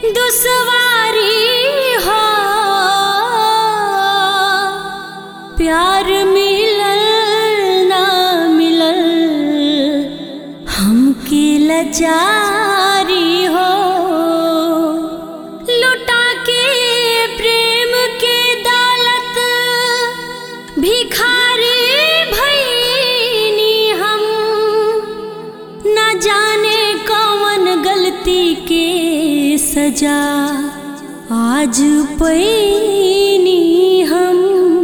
दुसवारी हो प्यार मिलल ना मिलल हमके लचारी हो लुटा के प्रेम के दौलत भिखारी भईनी हम न जाने कौन गलती के सजा आज पैनी हम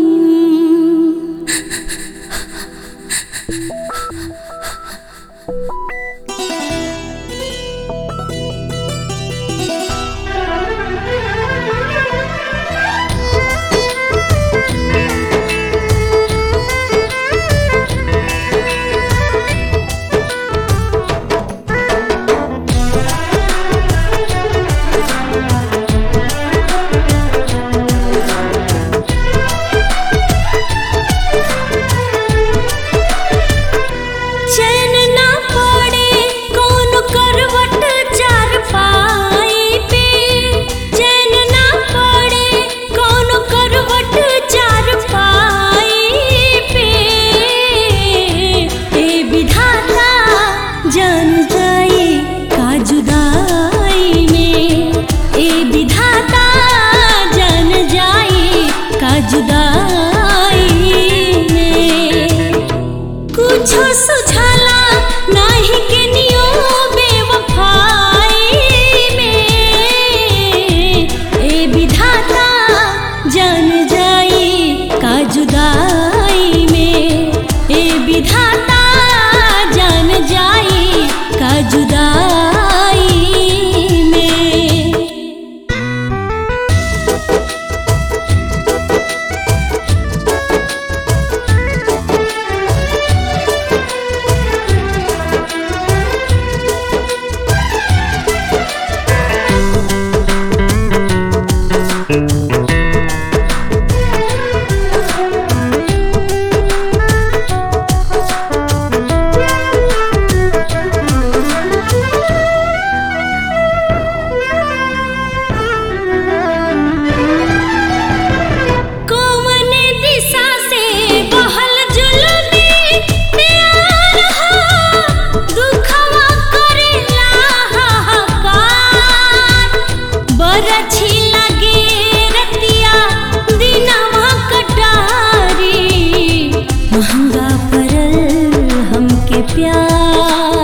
चैन ना पड़े कौन करवट चार पाई पे चैन ना पड़े कौन करवट चार पाई पे ए विधाता जान जाई का जुदाई में ए विधाता जान जाई का जुदाई में कुछो सुझाला नाही के नियो बेवफाई में ए विधाता जान जाई का जुदाई में ए विधाता जान जाई का जुदाई में कौन दिशा से बहल जुलमी प्यार हो दुखवा करेला हाहाकार बरछी लगे रतिया दिनवा कटारी महंगा पड़ल हमके प्यार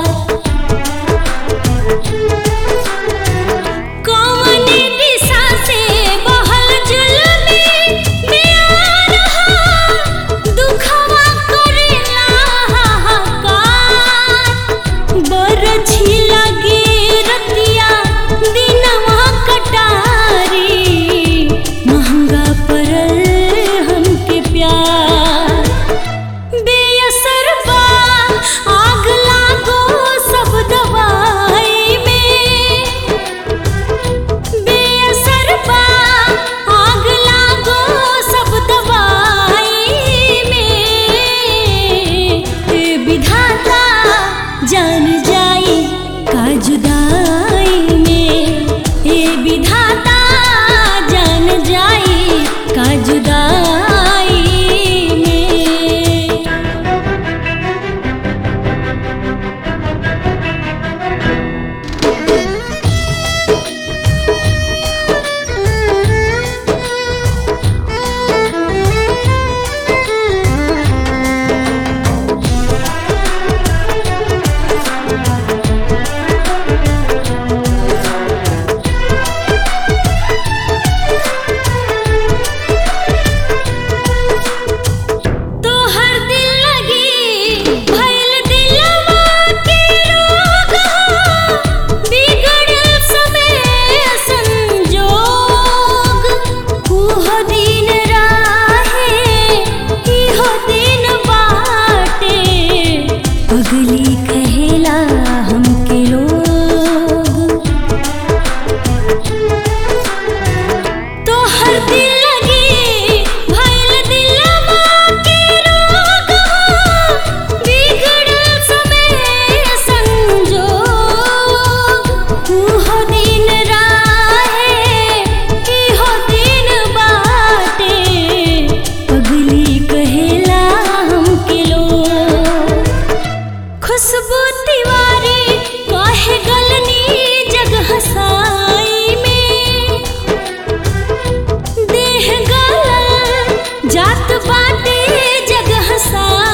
कौन दिशा से बहल जुलमी प्यार हो दुखवा करेला हाहाकार बरछी लगे रतिया दिनवा कटारी महंगा पड़ल हमके प्यार बेअसर बा आग लागो सब दवाई में बेअसर बा आग लागो सब दवाई में ए विधाता जान जाई का जुदाई में ए विधाता जान जाई का जुदाई में तोहर दिल लगी भइल दिलवा के रोग हो बिगड़ल समय संजोग उहो दिन राहे इहो दिन बाटे पगली कहेला हमके लोग तोहर दिल लगी भइल दिलवा के रोग हो बिगड़ल समय संजोग उहो दिन राहे बाटे जगह सारा